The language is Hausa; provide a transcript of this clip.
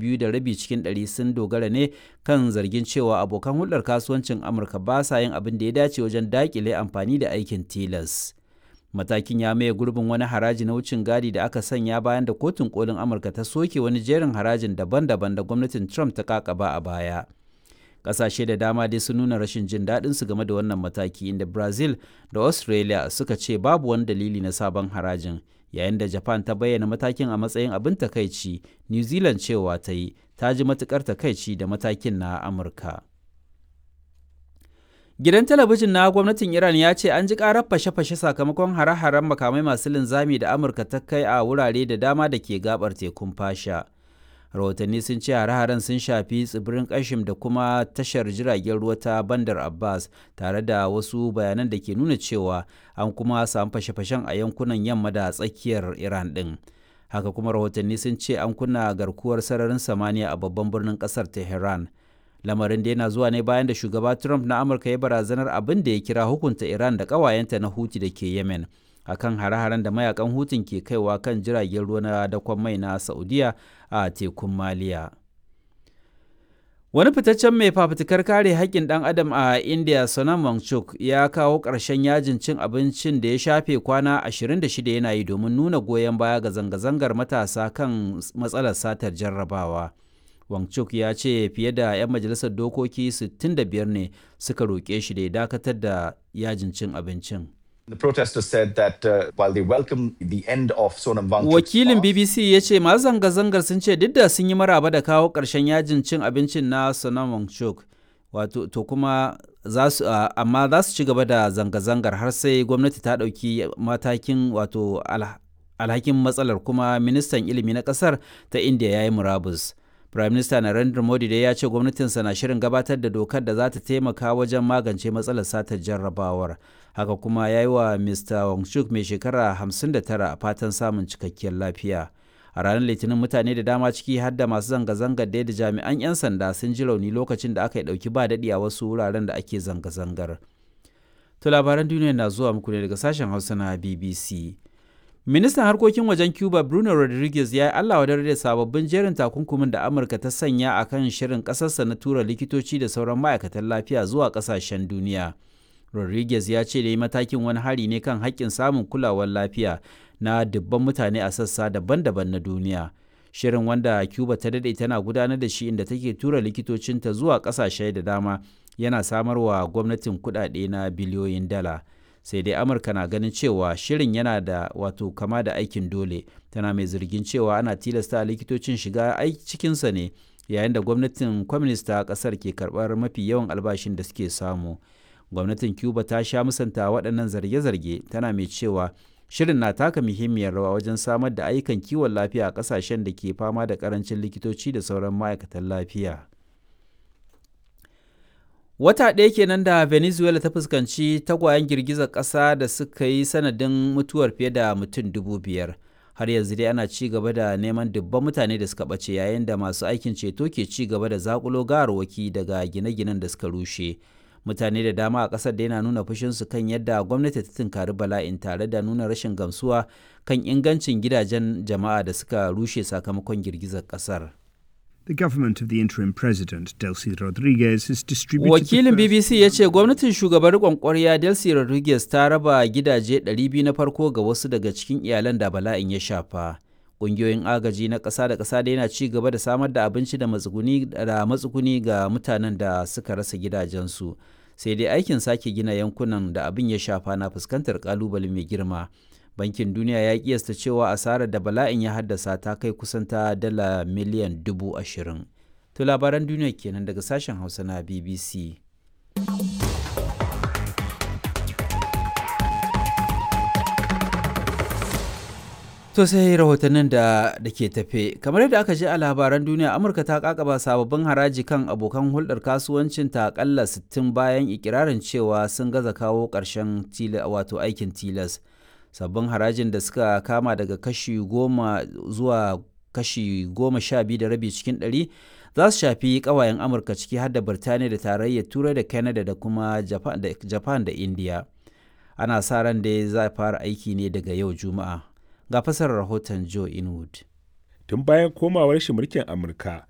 biyu da rabi cikin ɗari sun dogara ne kan zargin cewa abokan hulɗar kasuwancin amurka ba sa yin abin da ya dace wajen daƙile amfani da aikin tilas matakin ya maye gurbin wani haraji na wucin gadi da aka sanya bayan da kotun kolin amurka ta soke wani jerin harajin daban-daban da gwamnatin trump ta kakaba a baya kasashe da dama dai sun nuna rashin jin daɗin su game da wannan mataki inda brazil da australia suka ce babu wani dalili na sabon harajin yayin da japan ta bayyana matakin a matsayin abin takaici new zealand cewa ta yi ta ji matukar takaici da matakin na amurka gidan talabijin na gwamnatin iran ya ce an ji karar fashe-fashe sakamakon hare-haren makamai masu linzami da amurka ta kai a wurare da dama da ke gabar tekun fasha rahotanni sun ce hare-haren sun shafi tsibirin kashim da kuma tashar jiragen ruwa ta bandar abbas tare da wasu bayanan da ke nuna cewa an kuma samu fashe-fashen a yankunan yamma da tsakiyar iran din haka kuma rahotanni sun ce an kunna garkuwar sararin samaniya a babban birnin kasar tehran lamarin da yana zuwa ne bayan da shugaba trump na amurka ya barazanar abin da ya kira hukunta iran da ƙawayenta na huti da ke yemen akan hare-haren da mayakan hutun ke kaiwa kan jiragen ruwa na dakon mai na saudiya a tekun maliya wani fitaccen mai fafutukar kare haƙƙin ɗan adam a india sonam wangchuk ya kawo ƙarshen yajin cin abincin da ya shafe kwana 26 yana yi domin nuna goyon baya ga zanga-zangar matasa kan matsalar satar jarrabawa wangchuk ya ce fiye da 'yan majalisar dokoki 65 ne suka roƙe shi da ya dakatar da yajin cin abincin The protesters said that uh, while they welcome the end of Sonam Wangchuk's Wakilin fast, BBC ya ce masu zanga-zangar sun ce duk da sun yi maraba da kawo ƙarshen yajin cin abincin na Sonam Wangchuk, wato to kuma za su uh, amma za su ci gaba da zanga-zangar har sai gwamnati ta ɗauki matakin wato al, alhakin matsalar kuma ministan ilimi na ƙasar ta India ya yi murabus. Prime Minister Narendra Modi dai ya ce gwamnatinsa na shirin gabatar da dokar da za ta taimaka wajen magance matsalar satar jarrabawar. Haka kuma ya yi wa Mr. Wangchuk mai shekara 59 a fatan samun cikakkiyar lafiya. A ranar Litinin mutane da dama ciki har da masu zanga-zangar da da jami'an 'yan sanda sun ji rauni lokacin da aka yi ɗauki ba daɗi a wasu wuraren da ake zanga-zangar. To labaran duniya na zuwa muku ne daga sashen Hausa na BBC. Ministan harkokin wajen Cuba Bruno Rodriguez ya yi Allah wadar da sababbin jerin takunkumin da Amurka ta sanya a kan shirin ƙasarsa na tura likitoci da sauran ma'aikatan lafiya zuwa ƙasashen duniya. Rodriguez ya ce da yi matakin wani hari ne kan haƙƙin samun kulawar lafiya na dubban mutane a sassa daban-daban na duniya. Shirin wanda Cuba ta daɗe tana gudanar da shi inda take tura likitocinta zuwa ƙasashe da dama yana samarwa gwamnatin kuɗaɗe na biliyoyin dala. sai dai amurka na ganin cewa shirin yana da wato kama da aikin dole tana mai zargin cewa ana tilasta likitocin shiga cikinsa ne yayin da gwamnatin kwamnista kasar ke karbar mafi yawan albashin da suke samu gwamnatin cuba ta sha musanta waɗannan zarge-zarge tana mai cewa shirin na taka muhimmiyar rawa wajen samar da ayyukan kiwon lafiya a ƙasashen da ke fama da ƙarancin likitoci da sauran ma'aikatan lafiya. Wata ɗaya kenan da Venezuela ta fuskanci tagwayen girgizar ƙasa da suka yi sanadin mutuwar fiye da mutum dubu biyar. Har yanzu dai ana ci gaba da neman dubban mutane da suka ɓace yayin da masu aikin ceto ke ci gaba da zakulo gawarwaki daga gine-ginen da suka rushe. Mutane da dama a ƙasar da yana nuna fushinsu kan yadda gwamnati ta tunkari bala'in tare da nuna rashin gamsuwa kan ingancin gidajen jama'a da suka rushe sakamakon girgizar ƙasar. The government of the interim president, Delcy Rodriguez, has distributed. Wakilin BBC ya ce gwamnatin shugaban riƙon ƙwarya Delcy Rodriguez ta raba gidaje 200 na farko ga wasu daga cikin iyalan da bala'in ya shafa. Ƙungiyoyin agaji na ƙasa da ƙasa da yana ci gaba da samar da abinci da matsuguni da matsuguni ga mutanen da suka rasa gidajensu. Sai dai aikin sake gina yankunan da abin ya shafa na fuskantar ƙalubale mai girma. bankin duniya ya kiyasta cewa asarar da bala'in ya haddasa ta kai kusan ta dala miliyan dubu ashirin to labaran duniya kenan daga sashen hausa na bbc To sai rahotannin da da ke tafe kamar yadda aka ji a labaran duniya Amurka ta kakaba sababbin haraji kan abokan hulɗar kasuwancin ta akalla 60 bayan ikirarin cewa sun gaza kawo ƙarshen wato aikin tilas. sabbin harajin da suka kama daga kashi goma zuwa kashi goma sha biyu da rabi cikin ɗari za su shafi ƙawayen amurka ciki har da birtaniya da tarayyar turai da canada da kuma japan da india ana sa ran da za fara aiki ne daga yau juma'a ga fasarar rahoton joe inwood tun bayan komawar shi mulkin amurka